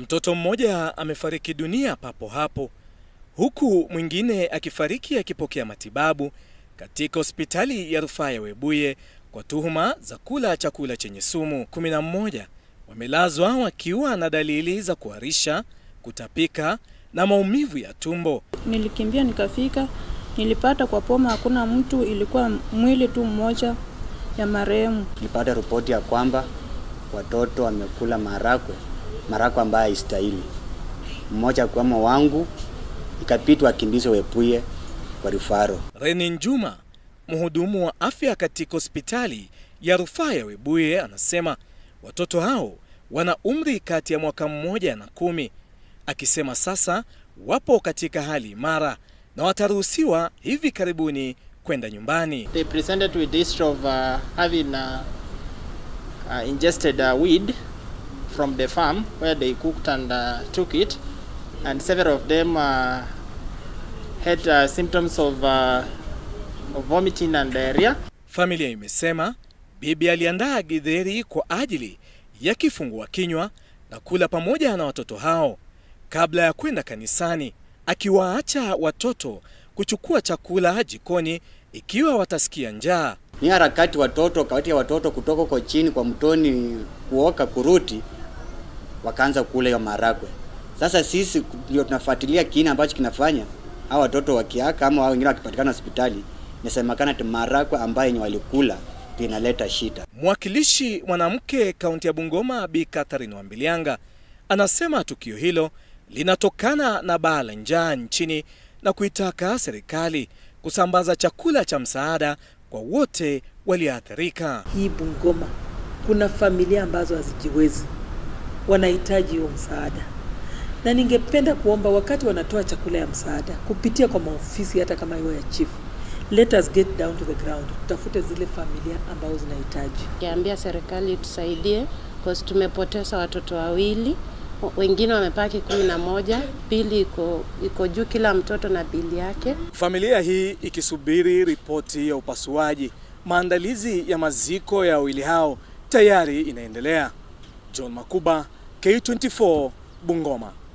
Mtoto mmoja amefariki dunia papo hapo huku mwingine akifariki akipokea matibabu katika hospitali ya rufaa ya Webuye kwa tuhuma za kula chakula chenye sumu. kumi na mmoja wamelazwa wakiwa na dalili za kuharisha, kutapika na maumivu ya tumbo. Nilikimbia nikafika, nilipata kwa poma hakuna mtu, ilikuwa mwili tu mmoja ya marehemu. Nilipata ripoti ya kwamba watoto wamekula marakwe, marakwe ambayo haistahili. Mmoja akiwemo wangu, ikapitwa akimbizwe Webuye kwa rufaro. Reni Njuma, mhudumu wa afya katika hospitali ya rufaa ya Webuye, anasema watoto hao wana umri kati ya mwaka mmoja na kumi, akisema sasa wapo katika hali imara na wataruhusiwa hivi karibuni kwenda nyumbani. They presented with history of uh, having uh, uh, ingested uh, weed from the farm where they cooked and uh, took it, and several of them uh, had uh, symptoms of, uh, of vomiting and diarrhea. Familia imesema bibi aliandaa githeri kwa ajili ya kifungua kinywa na kula pamoja na watoto hao kabla ya kwenda kanisani, akiwaacha watoto kuchukua chakula jikoni ikiwa watasikia njaa. Ni harakati watoto kati ya watoto kutoka kwa chini kwa mtoni kuoka kuruti, wakaanza kula hiyo marakwe. Sasa sisi ndio tunafuatilia kina ambacho kinafanya hao watoto wakiaka ama hao wengine wakipatikana hospitali, inasemekana ati marakwe ambayo yenye walikula ndio inaleta shida. Mwakilishi mwanamke kaunti ya Bungoma Bi Catherine Wambilianga anasema tukio hilo linatokana na baa la njaa nchini na kuitaka serikali kusambaza chakula cha msaada kwa wote walioathirika. Hii Bungoma kuna familia ambazo hazijiwezi, wanahitaji huo msaada, na ningependa kuomba wakati wanatoa chakula ya msaada kupitia kwa maofisi hata kama hiyo ya chief, let us get down to the ground, tutafute zile familia ambazo zinahitaji. Kiambia serikali itusaidie cause tumepoteza watoto wawili, wengine wamepaki kumi na moja, bili iko iko juu kila mtoto na bili yake. Familia hii ikisubiri ripoti ya upasuaji. Maandalizi ya maziko ya wawili hao tayari inaendelea. John Makuba, K24, Bungoma.